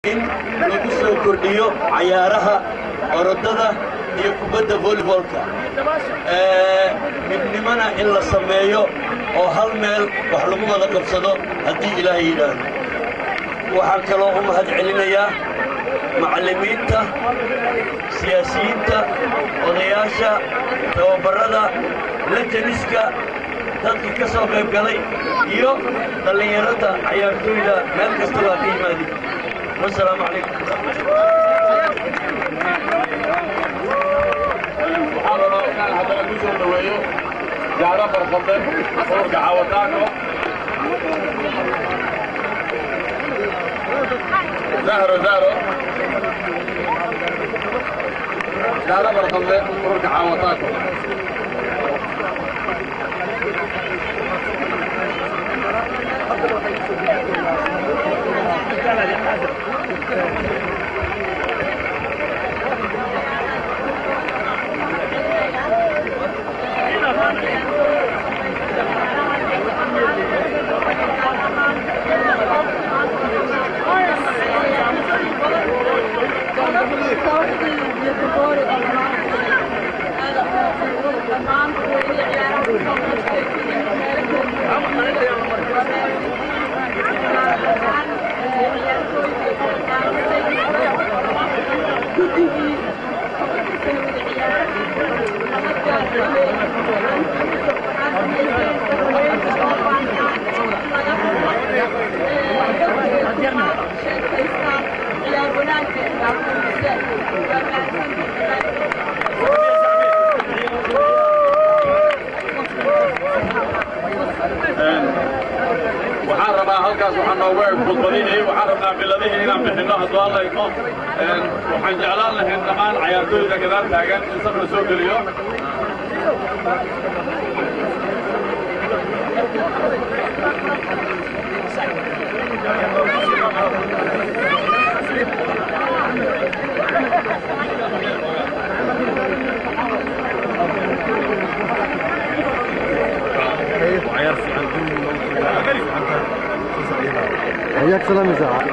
in lagu soo kordhiyo cayaaraha orodada iyo kubadda volleybolka midnimona in la sameeyo oo hal meel wax lagu wada qabsado haddii ilaahay yidhaahdo waxaan kaloo u mahad celinayaa macallimiinta siyaasiyiinta odayaasha tababarrada lajaniska dadkii ka soo qayb galay iyo dhallinyarada cayaartooyda meel kasta baa ka yimaadin wasalaamu calaykum waxaa rabaa inaan haddana ku soo dhoweeyo jaaro farfadle urka caawataanko zahro zahro jaaro farfadle urka caawataanko waxaan rabaa halkaas waxaa noogu eg khudbadihii waxaan rabnaa biladihii inaan bixinno hadduu hadlayno waxaan jeclaan lahayn dhammaan cayaartooyda gadaal taagan in safna soo geliyo حياك سلام يا سعد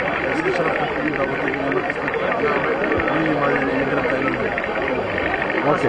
اوكي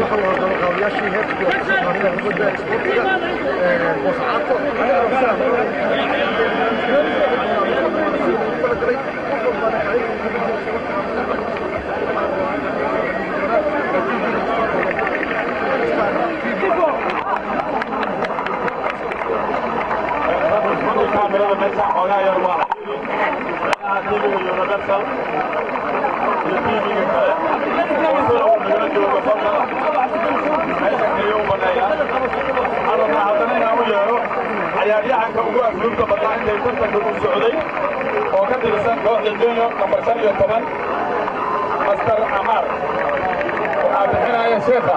kaamirada meesha xoogaa yar waa tiiviga universal iyo tiiviga kale soo nagala jooga fadlan meesha kaliya u baneeya waxaan rabnaa haddana inaan u yeero cayaaryahanka ugu asluubta badnaa intay tartanka u socday oo ka tirsan kooxda junior nambar shan iyo toban master amaar waxaa bixinaya sheekha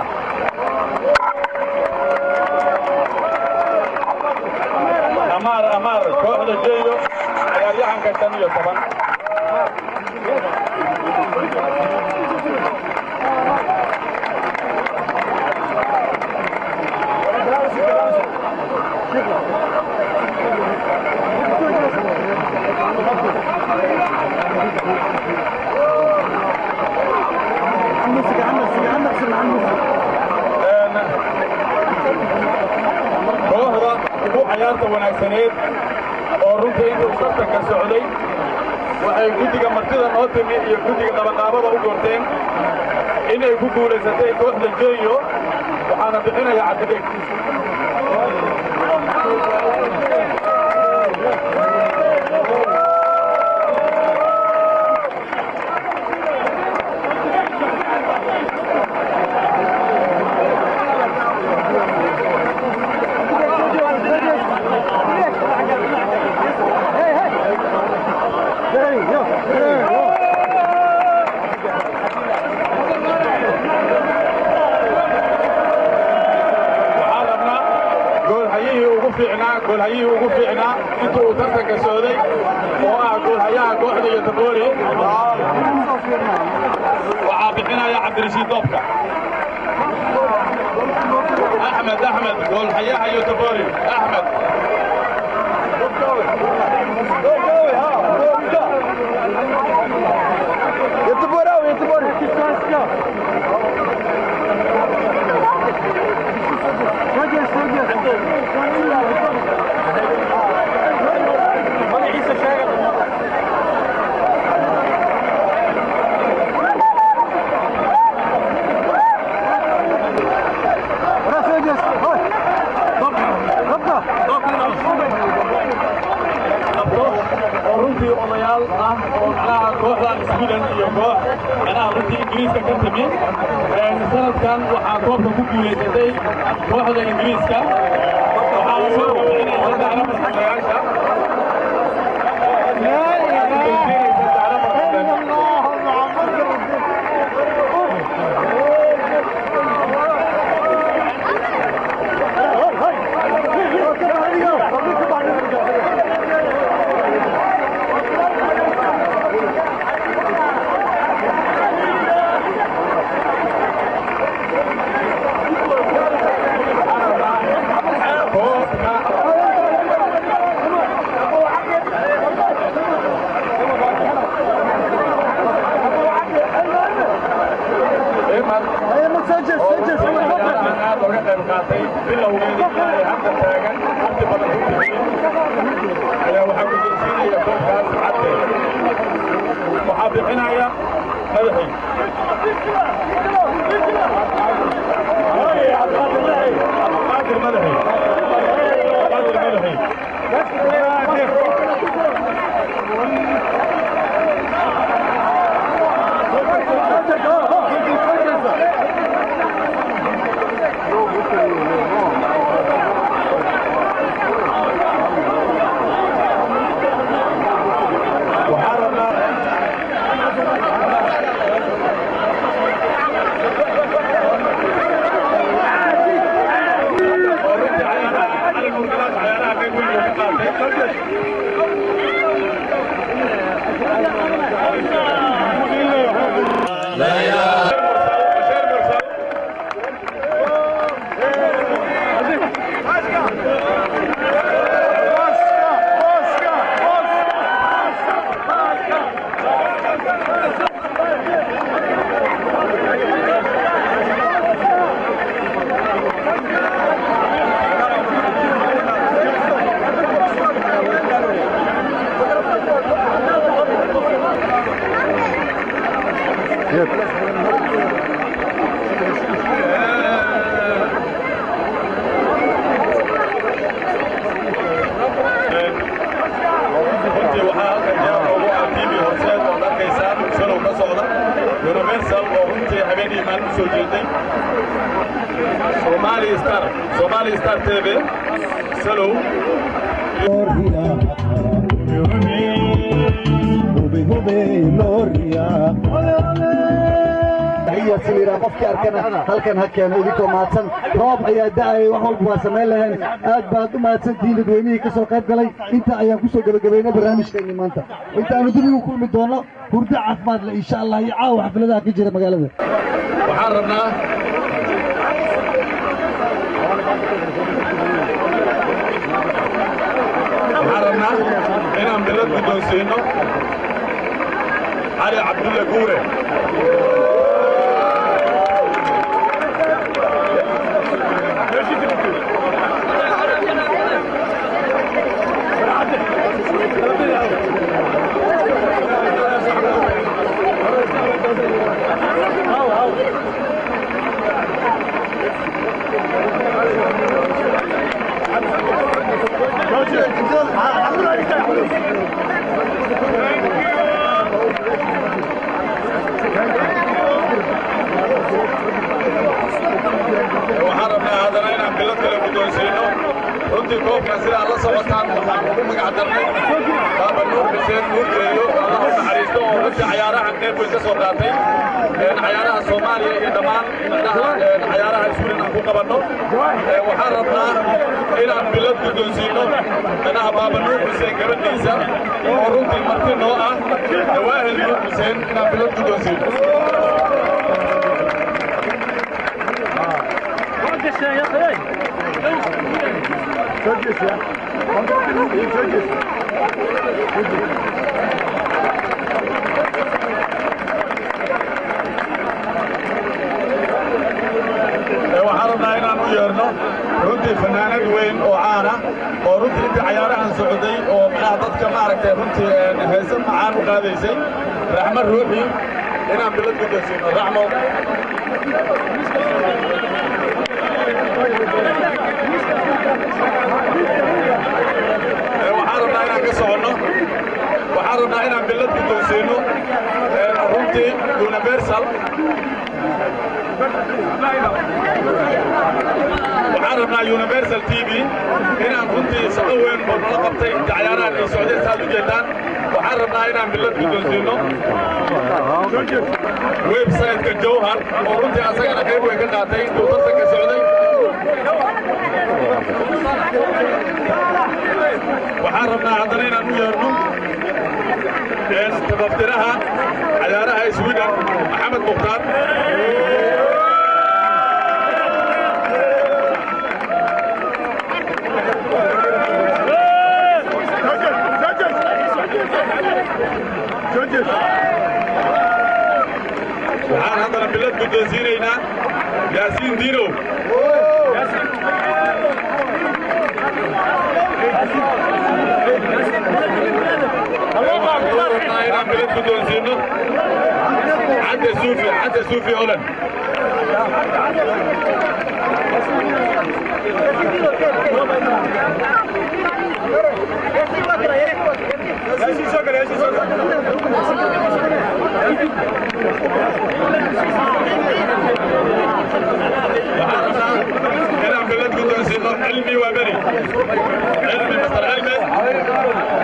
amaar amaar kooxda jeeyo cayaaryahanka shan iyo toban kooxda ugu cayaarta wanaagsaneed oo runtii intuu tartanka socday waxay guddiga martida noo timi iyo guddiga qabaqaabada u goorteen inay ku guulaysatay kooxda jeeyo waxaana bixinaya cabdidheg waxaan rabnaa goolhayihii ugu fiicnaa goolhayihii ugu fiicnaa intuu uu tartanka socday oo ah goolhayaha kooxda iyo taboori waxaa bixinaya cabdirashiid doobka axmed axmed goolhayaha iyo taboori axmed macnaha kooxdan sweden iyo koox macnaha runtii ingiriiska ka timi sanadkan waxaa koobka ku guulaysatay kooxda ingiriiska waxaa soo bixinaysa dacno marxadayaasha aad oga qayb qaatay bilowgeeda ilaa ay hadda taagan waqti badan ku bixiyey ayaa waxaa guddoonsiinaya koobkaas cadde waxaa bixinaya madaxii abdulqaadir madaxii abdulqaadir madaxii waxaa rabnaa oo runtii cayaaraha cali murgalaas cayaaraha qayb weyn uu ka qaatay Basheer Mursal runtii waxaa halkan jaamca ugu ah tv horseed ood arkaysaan salow ka socda universal oo runtii habeenii maalin u soo jeeday somali star somali star tv salow taxiya sawira qofkii arkana halkan ha keeno idinkoo mahadsan roob ayaa da'ayay wax walba waa samayn laheen aad baad u mahadsantihiin dadweynihii ka soo qayb galay inta ayaan ku soo gebagabaynay barnaamijkeenni maanta intaanu dib igu kulmi doono hurdo caafimaad leh insha allah iyo caawa xafladaha ka jira magaalada waxaan rabnaa waxaan rabnaa inaan bilad guddoonsiino cali cabdulle guure waxaan rabnaa haddana inaan bilad kale guddoonsiino runtii koobkan sidaa la socotaan waxaan ugu magac darnay baaba nuur xuseen nuur geeyo allah u naxariisto oo runtii cayaarahan qayb weyn ka soo qaatay cayaaraha soomaaliya iyo dhammaan midnaha cayaaraha iskuulin aan ku qabanno waxaan rabnaa inaan bilad guddoonsiino midnaha baaba nuur xuseen gabadhiisa oo runtii marti noo ah dawaahil nuur xuseen inaan bilad guddoonsiino waxaan rabnaa inaan u yeerno runtii fanaanad weyn oo caana oo runtii intii cayaarahan socday oo macnaha dadka maaragtay runtii heese macaan u qaadaysay raxmo ruuxi inaan bilad guddoonsiino raxmo waxaan rabnaa inaan ka soconno waxaan waxaan rabnaa inaan billad guddoonsiino runtii universal waxaan rabnaa universal t v inaan runtii shaqo weyn oo nala qabtay inta cayaarahan ay socdeen saad u jeedaan waxaan rabnaa inaan billad guddoonsiino website-ka jawhar oo runtii asagana qayb weyn ka qaatay intuu tartanka socday waxaan rabnaa haddana inaan u yeerno tabaftiraha cayaaraha sweden maxamed mukhtaar waxaan haddana bilad guddoonsiinaynaa yaasiin diinow rabnaa inaan bilad guddoonsiino cadde suufi cadde suufi holan waxaan rabnaa inaan bilad guddoonsiino cilmi waa beri cilmi mastar cilmi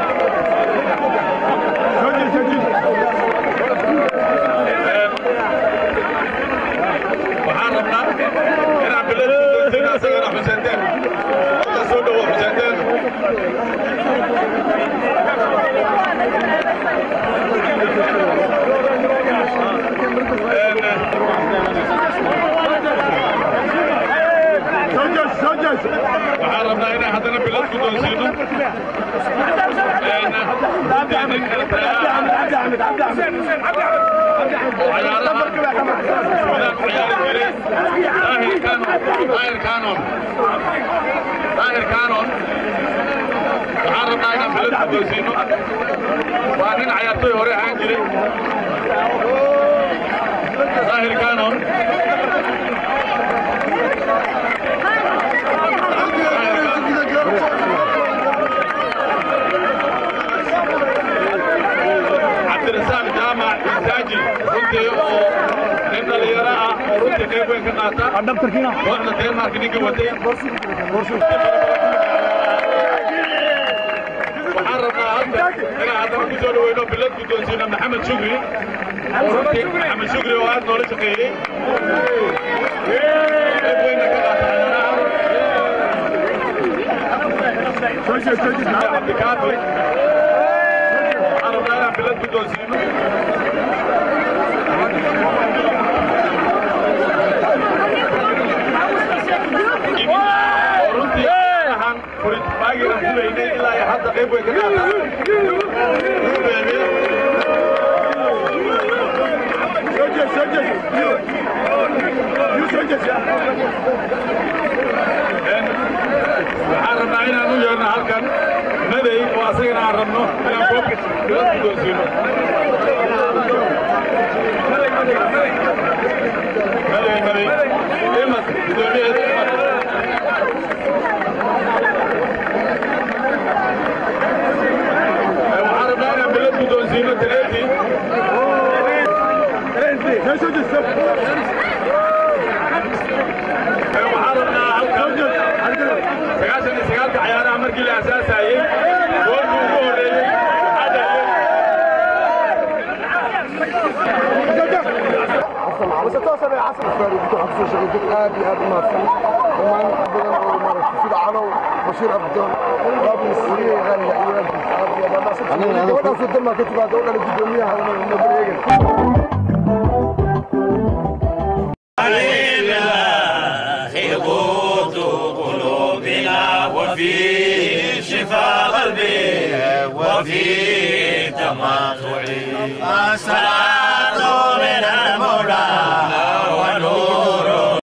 waxaan rabnaa inaan bilad guddoonsiino asagana xuseenteen hadda soo dhowo xuseenteen waxaan rabnaa inaan haddana bilad guddoonsiino daahir kanon waxaan rabnaa inaan bilad guddoonsiino waa nin cayaartoy hore ahaan jiray daahir kanon cabdirasaaq jaamac isaaji runtii oo nin dhalinyaro ah oo runtii qayb weyn ka qaata kooxda denmark ninka watay waxaan rabnaa hadda inaan haddana ku soo dhaweyno bilad guddoonsiino maxamed shukri oo runtii maxamed shukri oo aad noola shaqeeyey qayb weynna ka qaata ciyaaraha cabdikaafi waxaan rabnaa inaan bilad guddoonsiino oo runtii waxaan furitbaagiran fulaynay ilaa iyo hadda qayb weyn ka qaata waxaan rabnaa inaan u yeerno halkan madey oo asagana aan rabno inaan koobka bilad guddoonsiino madey madey imas guddoomiyaheeda imas waxaan rabnaa inaan bilad guddoonsiino tareetii waxaan rabnaa halkan sagaashan iyo sagaalka cayaaraha markii la aasaasayey goorkii ugu horreeyey waxaa dhaliyey بس توصل العصر الفاري بتوع خصوص شغلتك ابي ابي ما في وما نقبل اول مره في عنو بشير عبدون باب السريه غني عيال ابي ابي ما صرت انا انا صرت ما كنت بعد اقول لك الدنيا هذا من هبوط قلوبنا وفي شفاء قلبي وفي تماطعي